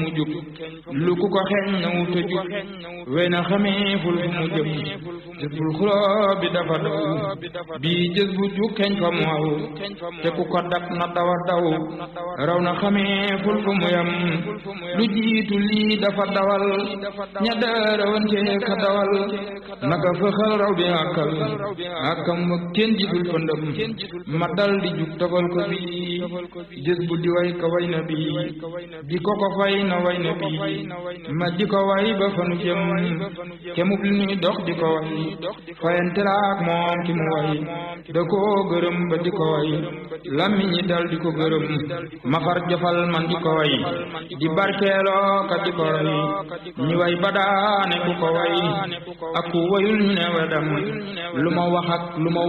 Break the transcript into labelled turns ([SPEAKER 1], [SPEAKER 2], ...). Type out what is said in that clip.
[SPEAKER 1] mu jub lu ku ko xeeñ na wu te jub wey na xamee ful fu mu jëm jës bul xuloo bi dafa daw bii jës bu jug xeeñ fa mu aw te ku ko dab na dawa daw raw na xamee ful fu mu yam lu jiitu lii dafa dawal ña daarawante ka dawal naka fëxal raw bi àkkal àkkam wa kenn jitul fëndëm ma dal di jug tofal ko bi jës bu di way ka way na bi di ko ko fay na way na bi ma di ko way ba fanu jëm kemub li ñuy dox di ko way fayantelaak moom ki mu way da koo gërëm ba di ko way lammi ñi dal di ko gërëm ma far jofal man di ko way di barkeeloo ka di ko way ñi way ba daane ku ko way ak ku wayul ñu ne wedam lu ma wax ak lu ma